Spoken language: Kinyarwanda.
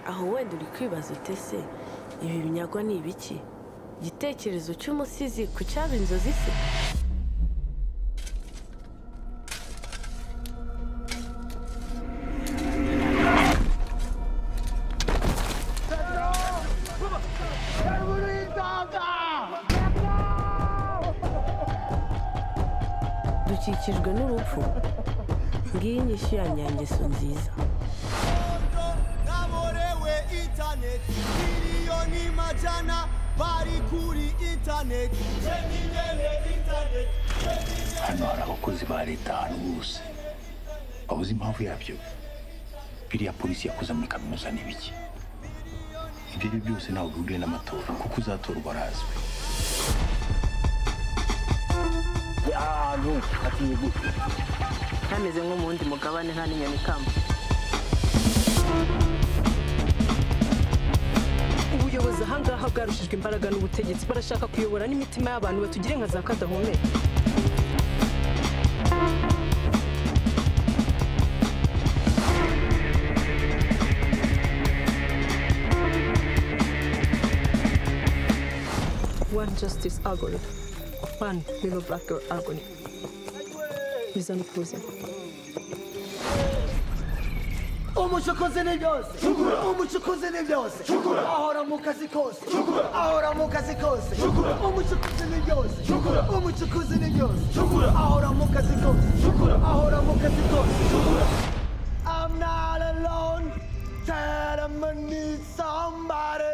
aho wenda uri kwibaza uti se ibi binyago ni ibiki igitekerezo cy'umusizi ku cyaba inzozi se dukikijwe n'urupfu ngiyi inyishyu ya nyangeso nziza kaborewe intaneti miliyoni majana bari kuri intaneti jenyine intaneti hano hari abakozi ba leta ahantu hose wabuze impamvu yabyo biriya polisi yakoze muri kaminuza ni biki ibyo ari byo byose ntabwo bihuriye n'amatora kuko uzatorwa arazwi kameze nko mu wundi mugabane nta n'inyoni ikamba ubuyobozi ahangaha bwarushijwe imbaraga n'ubutegetsi barashaka kuyobora n'imitima y'abantu batugire nka za kadahumeka One justice agony. One little black girl agony. Bizana ukuze. umucukuzi ni byose umucukuzi ni byose ahora mu kazi kose ahora mu kazi kose umucukuzi ni byose umucukuzi ni byose ahora mu kazi kose ahora mu kazi kose I'm not alone tell me need somebody